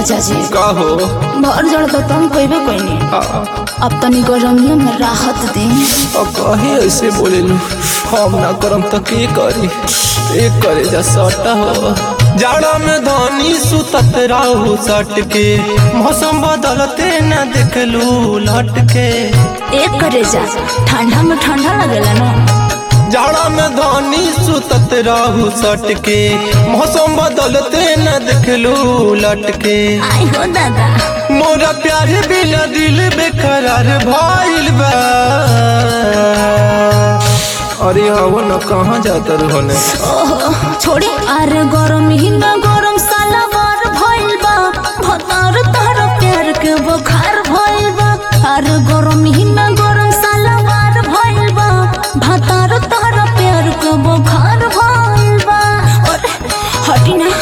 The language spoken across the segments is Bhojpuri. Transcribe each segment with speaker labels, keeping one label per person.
Speaker 1: राजा जी
Speaker 2: कहो
Speaker 1: भर जड़ तो तुम कोई कोई अब तनी गरमियों में राहत दे
Speaker 2: अब कहीं ऐसे बोलेलू हम ना करम तो के करी एक करे जा सटा हो जाड़ा में धनी सुतत रहू सट के मौसम बदलते न देखलू लट के
Speaker 1: एक करे जा ठंडा में ठंडा लगेला ना
Speaker 2: जाड़ा में धनी सुतत रहू सट के मौसम बदलते न देखलू लट के
Speaker 1: आई हो दादा
Speaker 2: मोरा प्यार बिना दिल बेकरार भइल बा अरे हवो न कहाँ जाता रहने
Speaker 1: ओहो छोड़ी अरे गरम ही ना गरम साला बार भइल बा भतार तार प्यार के बुखार भइल बा अरे गरम ही ना गरम साला बार भइल बा भतार तार प्यार के बुखार भइल बा और हटी ना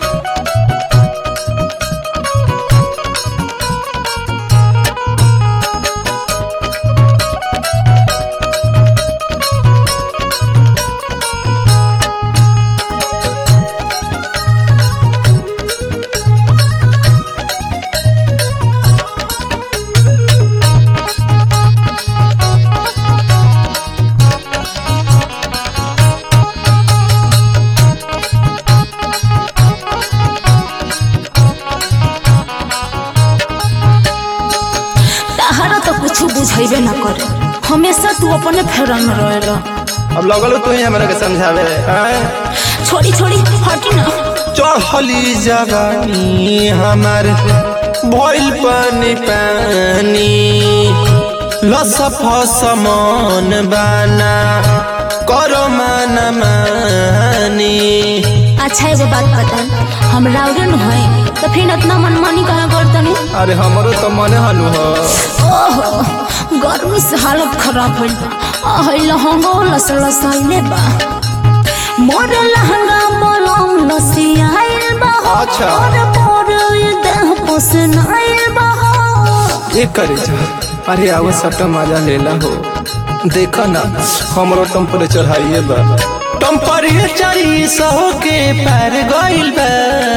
Speaker 1: ताहरा तो कुछ बुझेबे ना करे हमेशा तू अपने फेरन में रहेला
Speaker 2: अब लगल तू ही हमरा के समझावे आय?
Speaker 1: छोड़ी छोड़ी हटी ना
Speaker 2: चढ़ली जवानी हमार भइल पानी पानी लसफ समान बाना करो मान मानी
Speaker 1: अच्छा एगो बात बता हम राउरे न है तो फिर इतना मनमानी कहा करतनी
Speaker 2: अरे हमरो तो मने हनु हो
Speaker 1: ओहो गर्मी से हालत खराब होइल बा आ है लहंगा लस लसाइले बा मोर लहंगा मलम लसियाइल बा
Speaker 2: अच्छा।
Speaker 1: और मोर ये देह पसनाइल बा
Speaker 2: ये करे जा अरे आवा सटा मजा लेला हो देखा ना हमरो टेम्परेचर हाई बा टेम्परेचर सौ के पार गइल बा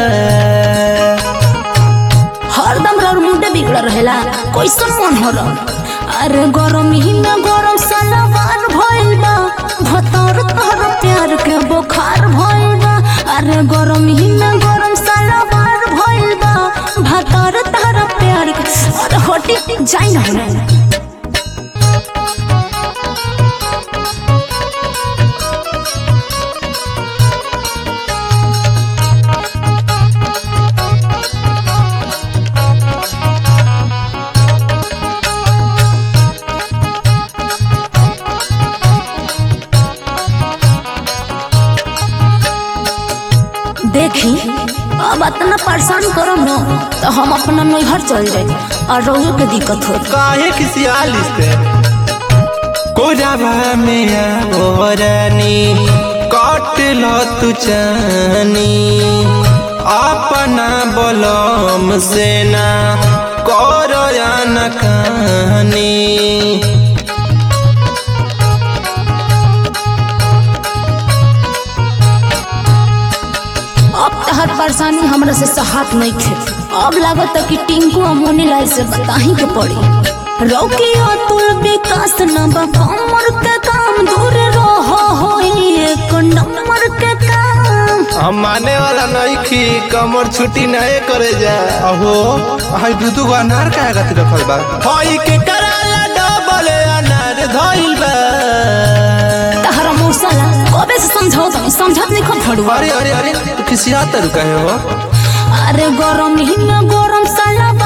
Speaker 1: हरदम रौर मुंडे बिगड़ रहेला कैसन मन हो रहा अरे गरम ही में गरम सलवार भइल बा भतर तोहर प्यार के बुखार भइल बा अरे गरम ही में गरम सलवार भइल बा भतर तोहर प्यार के अरे हटी जाई ना होने देखी अब इतना परेशान करो न तो हम अपना नैहर चल जाए और रोहू के दिक्कत हो
Speaker 2: काहे किसी आलिस पे कोराबा में आवरनी काट लो तू चानी अपना बलम से ना करो या न कहानी
Speaker 1: अब तहर परेशानी हमरा से सहात नहीं खे अब लागत कि टिंकू और मोनीलाल से बताही के पड़ी रौकी अतुल विकास न बा कमर के काम दूर रहो होई एक नंबर के काम
Speaker 2: हम माने वाला नहीं खी कमर छुट्टी नहीं करे जा अहो हाय दूधू को अनार काहे खातिर रखल बा हाय के कराला डबल अनार धइल बा
Speaker 1: तहरा मौसला कबे से समझाओ तुम समझत नहीं खब फड़ुआ
Speaker 2: अरे अरे अरे तू किसी आता रुका है हो
Speaker 1: अरे गरम ही में गरम साला